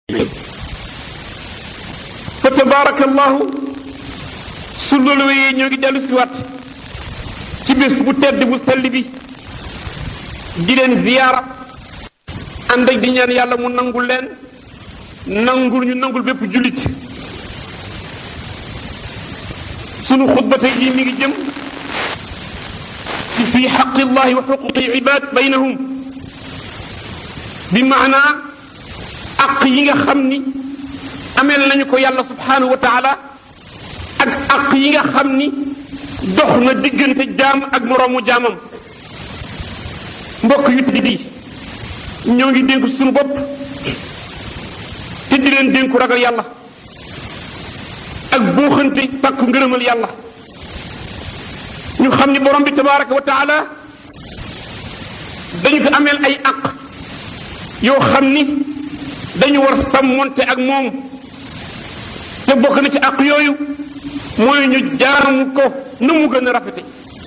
fa tabarakallahu su loolu wéyee ñoo ngi dellu siwaat ci bés bu tedd bu sell bi di leen ziyaara ànd ak di ñaan yàlla mu nangul leen nangul ñu nangul bépp jullit sunu xutba tey jii mi ngi jëm ci fii xaqi llahi wa xuquqi ibad baynahum bi maanaa aq yi nga xam ni ameel nañu ko yàlla subhanahu wa taala ak aq yi nga xam ni dox na diggante jaam ak moroomu jaamam mbokk yu di di ñoo ngi dénku suñu bopp te di leen dénku ragal yàlla ak buuxante sàkku ngërëmal yàlla ñu xam ni borom bi tabaraka wa taala dañu ko ameel ay aq yoo xam ni dañu war sàmmonte ak moom te bokk na ci aq yooyu mooy ñu jaamu ko na mu gën a rafete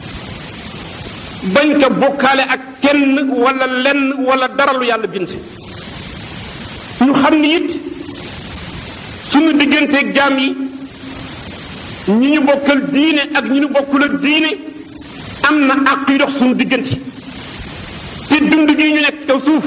bañ ko bokkaale ak kenn wala lenn wala dara lu yàlla bind ñu xam ni it suñu digganteeg jaam yi ñi ñu bokkal diine ak ñi ñu bokkul ak diine am na àq yu dox suñu diggante te dund gi ñu nekk ci kaw suuf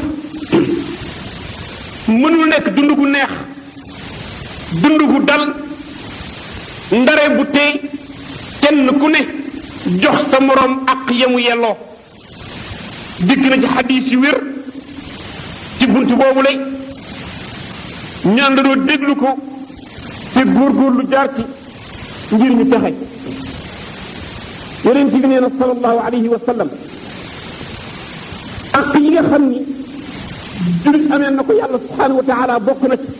mënul nekk dund gu neex dund gu dal ndare bu tey kenn ku ne jox sa moroom àq yamu yelloo digg na ci xadiis yu wér ci bunt boobu lay ñu àndandoo déglu ko te góorgóorlu jaar ci ngir ñu taxe yonent bi nee na sallallahu alayhi wa sallam ak yi nga xam ni julit amee na ko yàlla subhanahu wa taala bokk na ci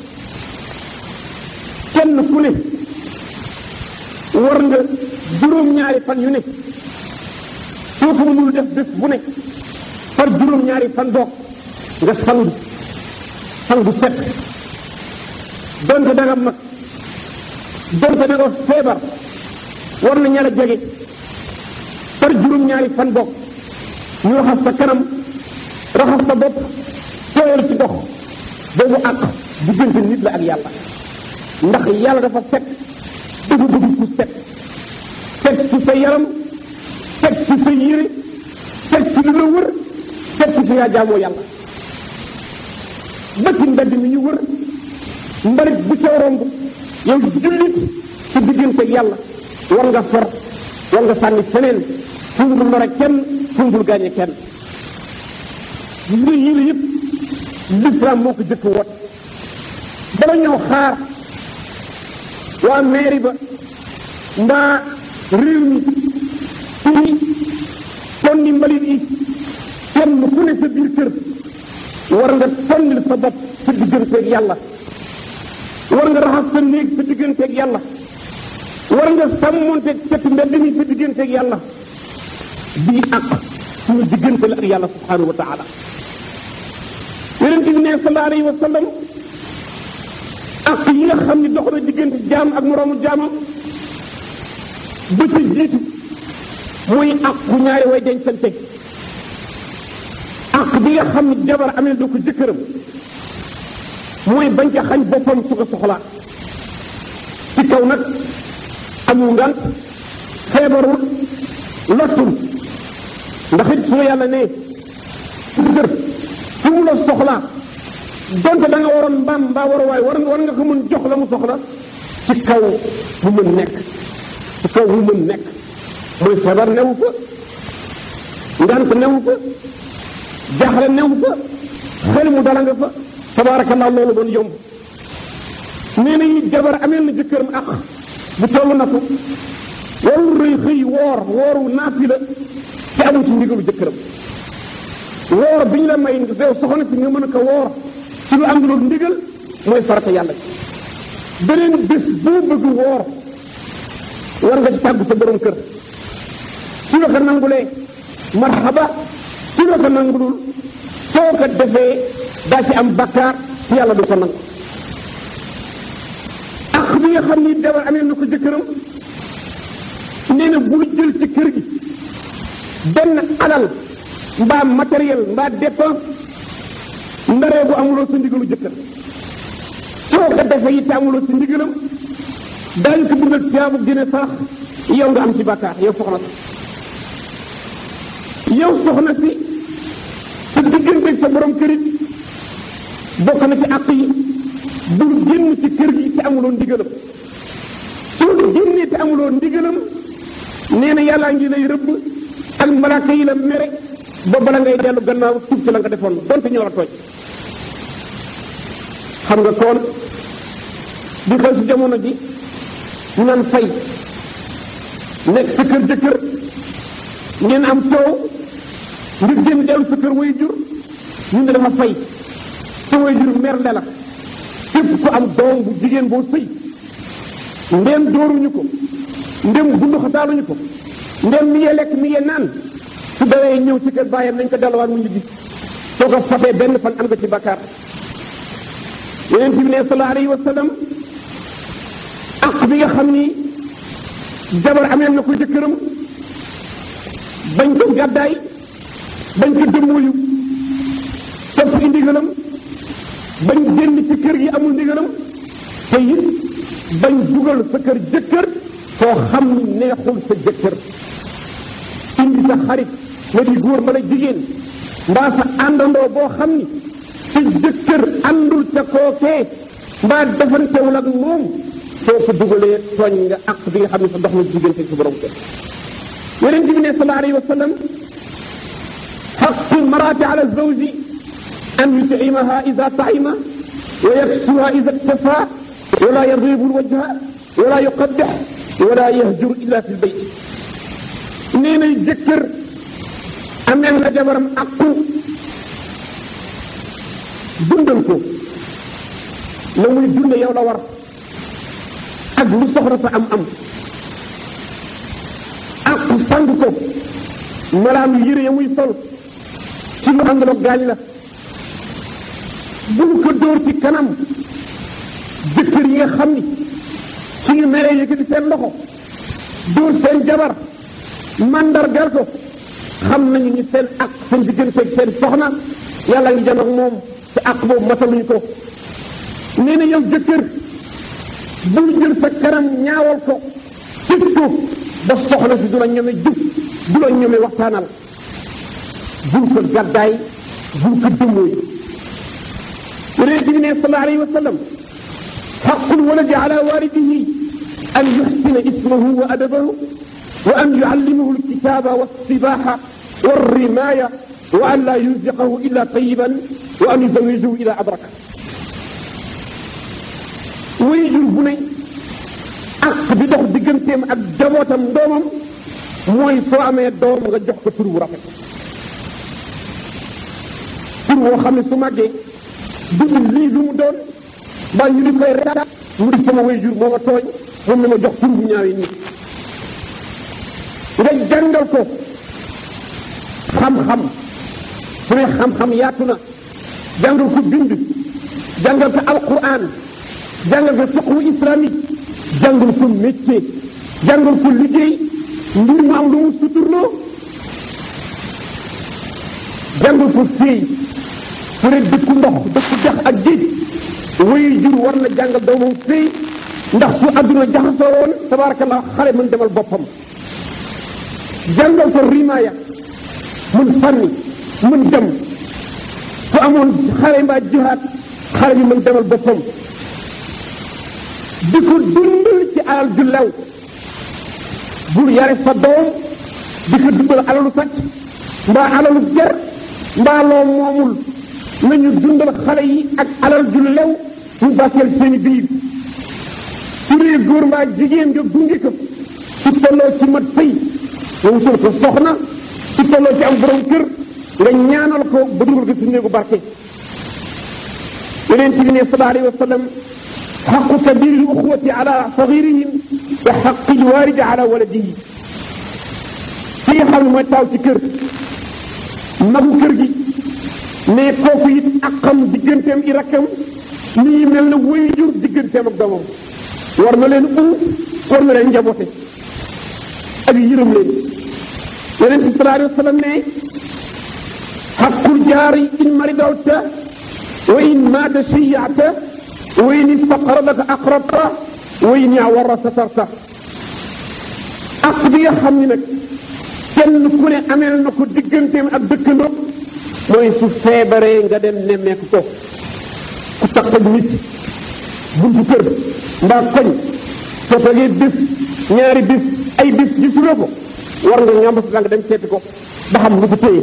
kenn ku ne war nga juróom-ñaari fan yu ne soo ko mënul def bés bu ne par juróom-ñaari fan boog nga sangu sangu set donte da nga mag donte da nga feebar war na ñala jege par juróom-ñaari fan bokk ñu raxas sa kanam raxas sa bopp tooyal ci dox boobu àq diggante nit la ak yàlla ndax yàlla dafa set dafa bëgg ku set set ci sa yaram set ci sa yére set ci li la wër set ci fi yaa jaamoo yàlla ba ci mbedd mi ñu wër mbalit bu ca romb yow jullit sa diggante ak yàlla war nga for war nga sànni feneen fu mu dul lore kenn fu mu dul gaañe kenn gis nga yii la yëpp l'islam moo ko jëkk woot bala ñëw xaar waa mairie ba mbaa réew mi fii tonni mbalit yi kenn ku ne sa biir kër war nga tonnil sa bopp sa digganteeg yàlla war nga raxas sa néeg sa digganteeg yàlla war nga sàmmonteeg cet mbedd mi sa digganteeg yàlla bii ak suñu diggante la ak yàlla subhanahu wa taala yonente bi ne sallallahu alayhi wa sallam ak yi nga xam ni dox na diggante jaam ak moroomu jaamam ba ca jiitu mooy ak ku ñaari way dencante ak bi nga xam ni jabar amee du ko jëkkëram mooy bañ ko xañ boppam su ko soxlaa ci kaw nag amul ngant feebarul lottul ndax it su yàlla ne su kër fu mu la soxlaa donte da nga waroon mbaam mbaa war waay war war nga ko mën jox la mu soxla ci kaw mu mën nekk ci kaw mu mën nekk mooy feebar newu fa ngant newu fa jaaxle newu fa xel mu dala nga fa tabarakallah loolu doon yomb nee na yi jabar ameel na jëkkëram ak bu toll na ko warul rëy xëy woor wooru naafi la te amul ci ndigalu jëkkëram woor bi ñu la may yow soxna si nga mën a ko woor ci lu am lu ndigal mooy farata yàlla ci beneen bés boo bëgg woor war nga ci tàggu sa borom kër su la ko nangulee marhaba su la ko nangulul soo ko defee daa ci am bakkaar ci yàlla du ko nangu ak bi nga xam ni jabar amee na ko jëkkëram nee na bul jël ci kër gi benn alal mbaa matériel mbaa dépense ndaree bu amuloo sa ndigalu jëkkër defe yi te amuloo ci ndigalam daañu ko bindal tiyaabu dina sarax yow nga am ci bàkkaar yow soxna si yow soxna si sa diggante sa borom kërit bokk na ci àq yi bul génn ci kër gi te amuloo ndigalam soo génnee te amuloo ndigalam nee na yàllaa ngi lay rëbb ak malaaka yi la mere ba bala ngay dellu gannaaw tuub ci la nga defoon donte ñoo la tooñ xam nga koon di xew ci jamono ji ñu naan fay nekk sa kër jëkkër ngeen am coow ngir génn dellu sa kër way jur ñu ne dafa fay sa way jur merle la képp ku am doom bu jigéen boo sëy ndéem dóoruñu ko ndéem bundu xataaluñu ko ndéem mi yee lekk mi yee naan su dawee ñëw ci kër bàyyam nañ ko delluwaat mu ñibbi soo ko fabee benn fan am nga ci bakkaar yeneen bi ne sallallahu alayhi wa sallam ak bi nga xam ni jabar ameel na ko jëkkëram bañ ko gàddaay bañ ko dëmmooyu topp i ndigalam bañ génn ci kër gi amul ndigalam te it bañ dugal sa kër jëkkër foo xam ni neexul sa jëkkër indi sa xarit nga di góor bala jigéen mbaa sa àndandoo boo xam ni sa jëkkër àndul ca kookee mbaa defantewul ak moom soo ko dugalee tooñ nga àq bi nga xam ne sa dox na diggante sa borom kër yeneen bi ne sallallahu alayhi wa sallam xaqu maraati ala zawji an yutcimaha ida taima wa yaksuha ida iktafa wala yadribu lwajha wala yuqabbix wala yahjur illa fi lbayt nee na jëkkër ameel na jabaram aqu dundal ko la muy dunde yow la war ak lu soxla sa am am aqu sang ko malaanu yére ya muy sol ci lu àndaloog gaañ la bul ko dóor ci kanam jëkkër yi nga xam ni suñu meree yëkkati seen loxo dóor seen jabar mandargal ko xam nañu ni seen ak seen digganteeg seen soxna yàlla ngi jëm ak moom te ak boobu mataluñu ko nee na yow jëkkër bul jël sa kanam ñaawal ko tëj ko ba soxna si du la ñome jub du la ñome waxtaanal bul ko gàddaay bul ko dëmmooy yonent bi ne sallallahu alayhi wa sallam xaqul waladi ala walidihi an yuxsina ismahu wa adabahu wa an yuallimahu alkitaba walsibaha walrimaya wa an la yunfiqahu illa tayiban wa an yuzawijahu ila abraka way jur bu ne ak bi dox digganteem ak jabootam doomam mooy soo amee doom nga jox ko tur bu rafet tur woo xam ne su màggee dugul lii lu mu doon mbaa ñu di koy retaat mu di sama way jur moo ma tooñ moom ne ma jox tur bu ñaawee nii nga jàngal ko xam-xam su ne xam-xam yaatu na jàngal ko bind jàngal ko alquran jàngal ko fiqhu islamique jàngal ko métier jàngal ko liggéey mbir mu am lu mu suturloo jàngal ko féey su ne dëkku ndox dëkku jax ak géej wayu jur war na jàngal doomam féey ndax su adduna jaxasoo woon tabarakallah xale mën demal boppam jàngal ko rimaaya mun sànni mun dem su amoon xale mbaa jihaat xale bi mën demal boppam di ko dundal ci alal ju lew bul yare sa doom di ko dundal alalu sàcc mbaa alalu jar mbaa loo moomul nañu dundal xale yi ak alal ju lew mu bàkkeel seeni biir su dee góor mbaa jigéen nga gunge ko su tolloo ci mat sëy nga wutal ko soxna su tolloo ci am borom kër nga ñaanal ko ba dugal ko ci néegu barke yeneen ci bi ne sallallahu alayhi wa sallam xaqu kabiri uxwati ala sagirihim wa xaqi lwaalidi ala waladihi ki nga xam ne mooy taaw ci kër magu kër gi mais kooku it aqam digganteem i rakkam mi ngi mel ne way jur digganteem ak doomam war na leen uuf war na leen njaboote ak yërëm leen yeneen bi sallallahu alayhi wa sallam ne xaqul jaari in maridawta wa in maata shiyata wa in istaqradaka aqrabta wa in yawarra satarta ak bi nga xam ni nag kenn ku ne ameel na ko digganteem ak dëkkandoo mooy su feebaree nga dem nemmeeku ko ku tax ak nit buntu kër mbaa koñ soo toogee bis ñaari bis ay bis gisuloo ko war nga ngàmb sa nga dem seeti ko ba xam lu ko téye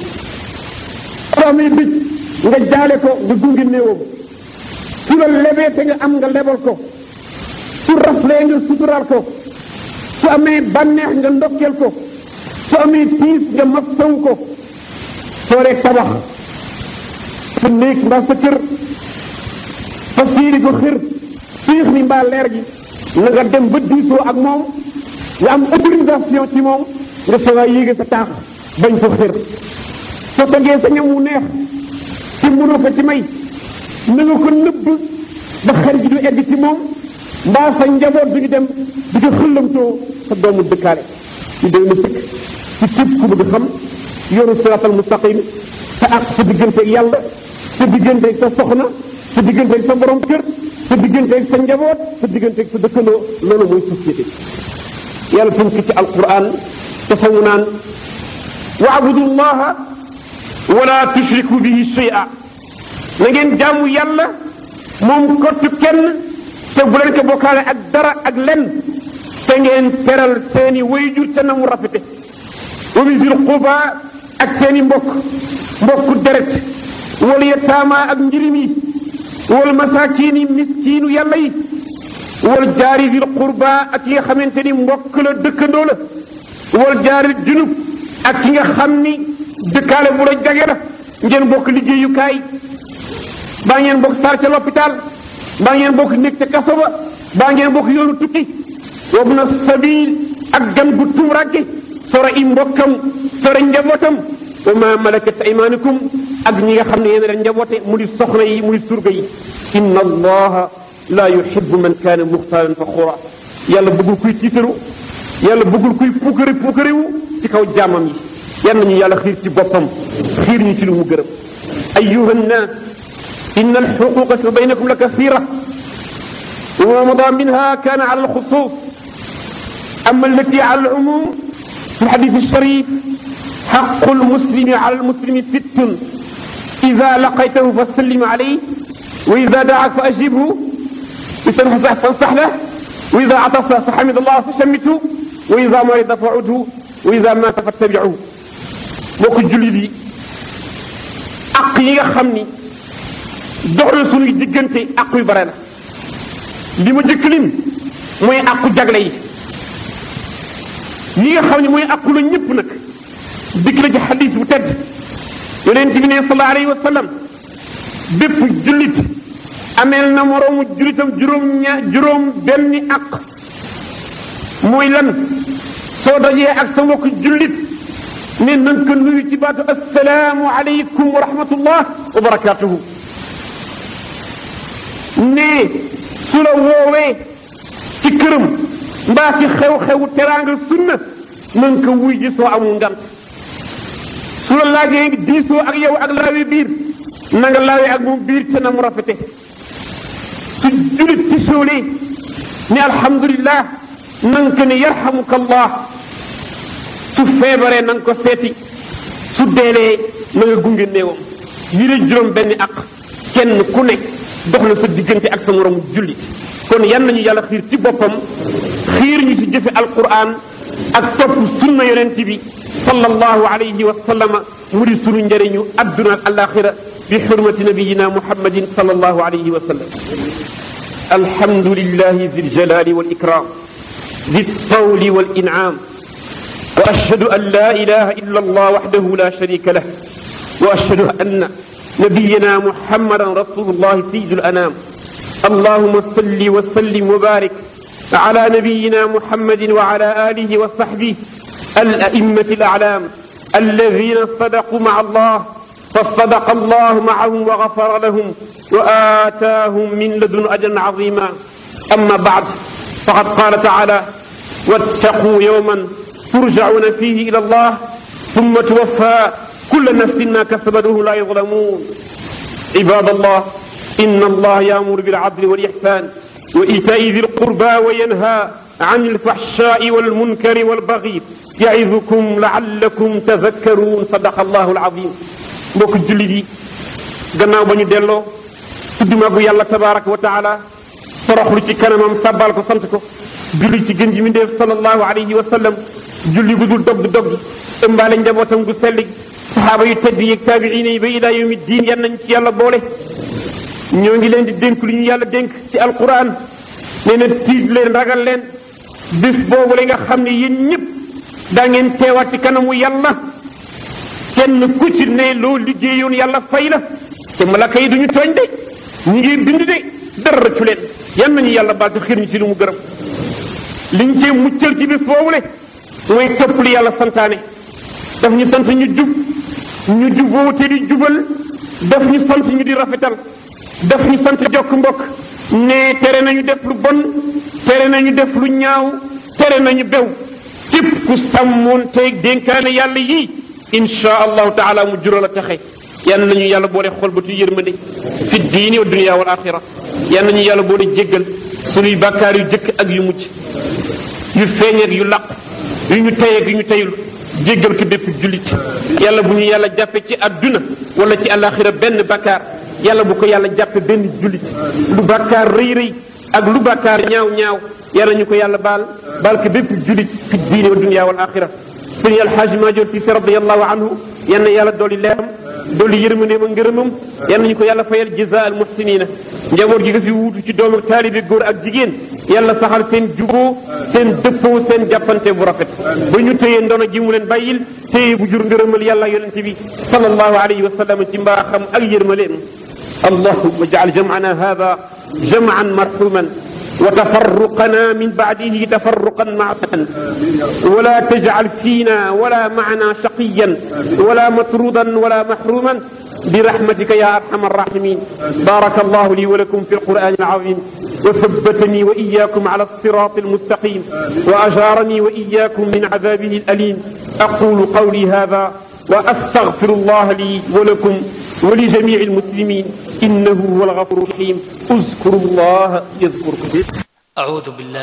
soo amee bis nga jaale ko nga gungi néewam su la lebee te nga am nga lebal ko su raflee nga suturaal ko su amee bànneex nga ndokkeel ko su amee tiis nga massaw ko soo dee tabax sa néeg mbaa sa kër fas yéene ko xër fiix ni mbaa leer gi na nga dem ba diisoo ak moom nga am autorisation ci moom nga soogaa yéege sa taax bañ ko xër soo tegee sa ñam wu neex ci mënoo ko ci may na nga ko nëbb ba xel gi du egg ci moom mbaa sa njaboot du ñu dem di ko xëllamtoo sa doomu dëkkaale ñu doy na sëkk ci képp ku bëgg xam yoonu siraatal mustaqim sa àq sa digganteeg yàlla sa digganteeg sa soxna sa digganteeg sa borom kër sa digganteeg sa njaboot sa digganteeg sa dëkkandoo loolu mooy société yàlla tënk ci alquran dafa mu naan waabudu llaha wala tushriku bihi shay'a na ngeen jaamu yàlla moom kottu kenn te bu leen ko bokkaale ak dara ak lenn te ngeen teral seeni wayjur ca na mu rafete wa bisil quba ak seeni mbokk mbokku deret wal yataama ak njirim yi wal masaakiin yi miskiinu yàlla yi wal jaari dil qurba ak ki nga xamante ni mbokk la dëkkandoo la wal jaari junub ak ki nga xam ni dëkkaale bu la jage la ngeen bokk liggéeyukaay baa ngeen bokk sar ca l'hôpital baa ngeen bokk nekk ca kaso ba baa ngeen bokk yoonu tukki wabna sabil ak gan gu tumranke sore i mbokkam sore njabootam wa ma malakat aymanukum ak ñi nga xam ne yéen leen njaboote mu di soxna yi mu di surga yi inna allaha la yuhibbu man kaana muxtaalan faxuura yàlla bëggul kuy tiitaru yàlla bëggul kuy puukari puukariwu ci kaw jaamam yi yal nañu yàlla xiir ci boppam xiir ñu ci lu mu gërëm ayuha nnaas inna alxuquqa fi baynakum la kathira وما مضى منها كان على الخصوص أما التي على العموم في الحديث الشريف حق المسلم على المسلم ست إذا لقيته فسلم عليه وإذا دعاك فأجبه وإذا فانصح له وإذا عطس فحمد الله فشمته وإذا مرض فعده وإذا مات فاتبعه mbokk jullit yi ak yi nga xam ni dox na suñuy diggante ak yu bare la li ma jëkk lim mooy àqu jagle yi li nga xam ne mooy àqu la ñëpp nag dikk la ci xadis bu tedd yonent bi ne sallallahu alayhi wa sallam bépp jullit ameel na moroomu jullitam juróom ña juróom benni àq mooy lan soo dajee ak sa mbokk jullit ne nan ko nuyu ci baatu assalaamu aleykum wa rahmatullah wa barakatuhu ne su la woowee ci këram mbaa ci xew-xewu teraanga sunna na nga ko wuy ji soo amul ngant su la laajee diisoo ak yow ak laawi biir na nga laawee ak moom biir ca na mu rafete su julit ci soolee ne alhamdulillah na nga ko ne yarhamuka allah su feebaree na nga ko seeti su deelee na nga gunge néewam yi la juróom benn ak kenn ku nekk dox na sa diggante ak sa moroom jullit kon yan nañu yàlla xiir ci boppam xiir ñu ci jëfe alquran ak topp sunna yonent bi sallallahu alayhi wa sallama mu di sunu njëriñu adduna ak alaxira bi xurmati nabiyina muhammadin sallallahu alayhi wa sallam alhamdulillahi zi ljalali wal ikram zi tawli wal in'am wa ashhadu an la ilaha illa allah wahdahu la sharika lah wa ashhadu anna نبينا محمدا رسول الله سيد الأنام اللهم صل وسلم وبارك على نبينا محمد وعلى آله وصحبه الأئمة الأعلام الذين صدقوا مع الله فصدق الله معهم وغفر لهم وآتاهم من لدن أجرا عظيما أما بعد فقد قال تعالى واتقوا يوما ترجعون فيه إلى الله ثم توفى كل نفس ما كسبت وهم لا يظلمون عباد الله inna allah yaamuru bil adli wal ihsan wa itaai di lqurba wa yanha an alfahshai walmunkari walbaghi yaidukum laallakum tadakkaruun sadaqa allahu alazim mbokk jullit yi gannaaw ba ñu delloo tudd magu yàlla tabaraka wa taala toroxlu ci kanamam sàbbal ko sant ko julli ci gën ji mi ndeef sallallahu alayhi wa sallam julli gu dul dog di dog ëmbaale njabootam gu sell gi saxaaba yu tedd yeeg taabiina yi ba ilaa yawmi diin yan nañ ci yàlla boole ñoo ngi leen di dénk lu ñu yàlla dénk ci alquran nee na tiit leen ragal leen bis boobu la nga xam ne yéen ñëpp daa ngeen teewaat ci kanamu yàlla kenn ku ci ne loo liggéeyoon yàlla fay la te malaka yi duñu tooñ de ñu ngi bind de dara rëccu leen yan nañu yàlla baal te xiir ñu si lu mu gërëm liñ cee muccal ci bis boobu le mooy topp li yàlla santaane daf ñu sant ñu jub ñu juboo te di jubal daf ñu sant ñu di rafetal daf ñu sant jokk mbokk ne tere nañu def lu bon tere nañu def lu ñaaw tere nañu bew képp ku sàmmoon teeg dénkaane yàlla yii insha allahu taala mu jural a taxe yal nañu yàlla boole xol ba tu yërmande fi diini wa dunia wal axira yal nañu yàlla boole jéggal sunuy bàkkaar yu jëkk ak yu mujj yu feeñ ak yu laq yu ñu tey ak yu ñu teyul jéggal ko bépp jullit yàlla bu ñu yàlla jàppe ci adduna wala ci alaxira benn bàkkaar yàlla bu ko yàlla jàppe benn jullit lu bàkkaar rëy rëy ak lu bàkkaar ñaaw ñaaw yàlla ñu ko yàlla baal baal ko bépp jullit fi diini wa dunia wal axira sëñ alxaaji maajoor si radiallahu anhu yal na yàlla dolli leeram dolli yërmandeem ak ngërëmam yal nañu ko yàlla fayal jaza al muhsinina njaboot gi nga fi wuutu ci doomu taalibe góor ak jigéen yàlla saxal seen juboo seen dëppoo seen jàppante bu rafet ba ñu téye ndono gi mu leen bàyyil téye bu jur ngërëmal yàlla yonente bi sallallahu alayhi wa sallam ci mbaaxam ak yërmaleem allahumma jaal jam'ana hada jam'an marhuman وتفرقنا من بعده تفرقا معصيا ولا تجعل فينا ولا معنا شقيا ولا مطرودا ولا محروما برحمتك يا ارحم الراحمين بارك الله لي ولكم في القران العظيم وثبتني واياكم على الصراط المستقيم واجارني واياكم من عذابه الاليم اقول قولي هذا واستغفر الله لي ولكم ولجميع المسلمين انه هو الغفور الرحيم اذكروا الله يذكركم أعوذ بالله